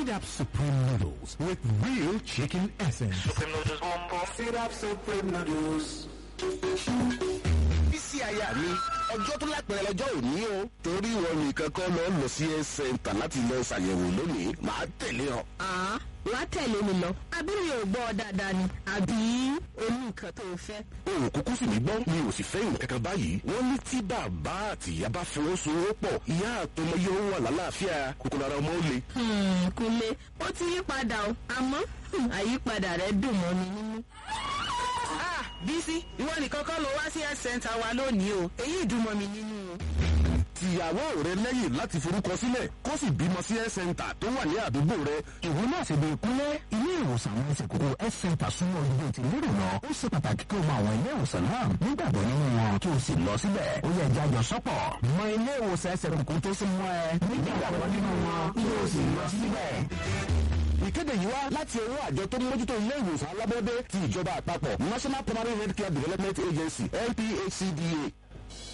Sit Up Supreme Noodles with real chicken essence. Supreme noodles boom boom. Sit Up Supreme Noodles. bísí aya mi ọjọ́ tó lápẹ̀rẹ̀ lọ́jọ́ òní o torí ìwọ nìkan kọ́ lọ lọ sí ẹ sẹ́ńtà láti lọ ṣàyẹ̀wò lónìí màá tẹ̀lé ọ. àá wàá tẹ̀lé mi lọ àbí mi ò gbọ́ ọ dáadáa ni àbí oní nǹkan tó o fẹ́. o ò kúkú sì mí gbọ́ mi ò sì fẹ́ ìwọ̀n kankan báyìí wọ́n ní tí bàbá àti ìyá bá fọwọ́sowọ́pọ̀ ìyá àtọmọ yóò wà lálàáfíà kòkòrò ara ọmọ ó le. Hmm, kúnlé ó ti yí padà o àmọ́ hmm, àyípadà rẹ̀ dùn mọ́ mi nínú. bísí ìwọ nìkan kọ́ ló wá sí health center wa lónìí o èyí dùn mọ́ mi nínú o. tìyàwó rẹ lẹ́yìn láti forúkọ sílẹ̀ kó sì bímọ sí ẹ sẹ́ńtà tó wà ní àdúgbò rẹ. ìwọ náà ṣe bí ìkúnlẹ̀ ilé ìwòsàn àwọn ẹsẹ̀ kókó health center súnmọ́ ojúbọ ti lérò lọ ó ṣe pàtàkì kí o mọ àwọn ilé ìwòsàn náà nígbàgbọ́ nínú wọn kí o sì lọ síbẹ̀ ó yẹ jájọ sọ́pọ̀ mọ ilé ìwòsàn ẹsẹ̀ kókó tó súnmọ́ ẹ nígbàgbọ́ nínú wọn kí o sì lọ síbẹ̀. ìkéde yìí wá láti ọwọ́ àjọ tó ń mójútó ilé ìwòsàn alábọ́dé ti ìjọba àpapọ̀ national primary health care development agency nphcda